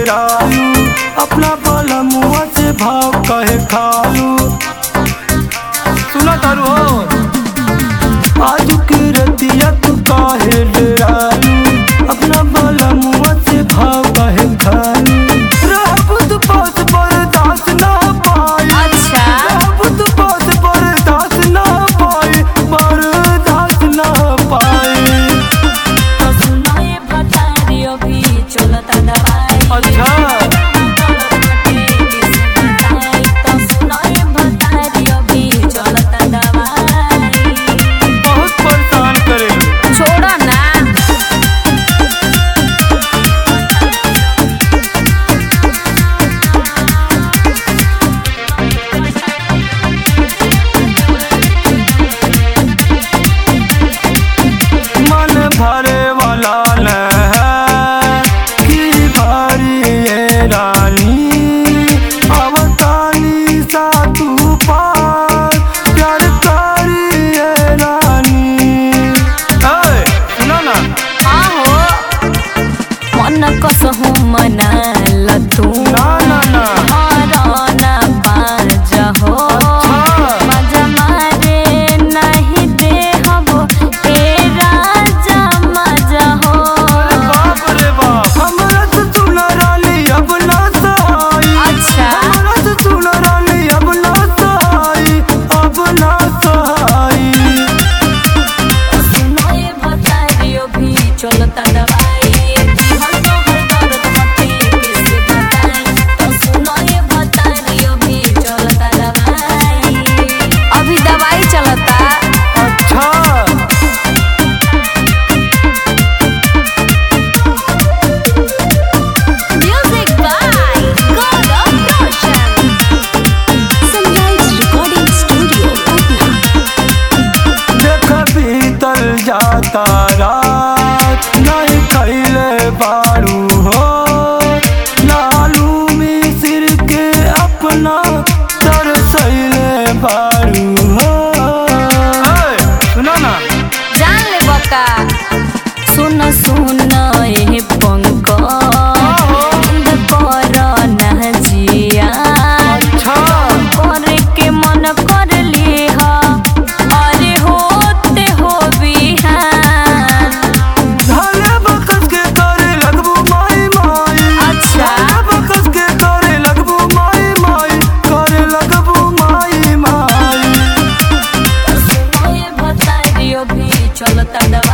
डेरालू अपना बोला मुआ से भाव कहे खालू सुना तारू हो आज की रतिया तू काहे डेरालू अपना बोला मुआ से भाव कहे खालू रहब तू पास बर्दाश्त ना पाई अच्छा रहब तू पास बर्दाश्त ना पाई बर्दाश्त ना पाई तो सुनो ये बतारी अभी चलता दवाई अच्छा तो सुनो ये बतारी अभी चलता दवाई बहुत परेशान करे छोड़ो ना मन भरे वाला न है कि भारी ये रानी अवतानी सा तू पार प्यार कारी ये रानी ऐ, सुना ना हाँ हो मन कसहु मना लतू ना ना ना ना बाज हो हाँ। मजा मारे नहीं दे हबो हे राजा मजा हो बाप रे बाप हमरा से सुना रानी अब ना सहाई अच्छा हमरा से सुना रानी अब ना सहाई अब ना सहाई सुनो ये बताइयो भी चलता दवाई हम तो हर दर्द मते किसे बताई तो सुनो ये बताइयो भी चलता दवाई अभी दवाई चलता अच्छा Music by God of Roshan. Sunrise Recording Studio, Patna. देख बीतल जाता रात नहीं कैले बारू हो लालू मिसिर के अपना तरसैले बारू हो सुना ना जान ले बका सुन सुन ए पंक बंद कर ना जिया अच्छा करे के मन कर ली हा अरे होते हो बिहान धाले बकस के करे लगबू माई माई अच्छा। धाले बकस के करे लगबू माई माई करे लगबू माई माई सुनो ये बताइयो भी चलता दवा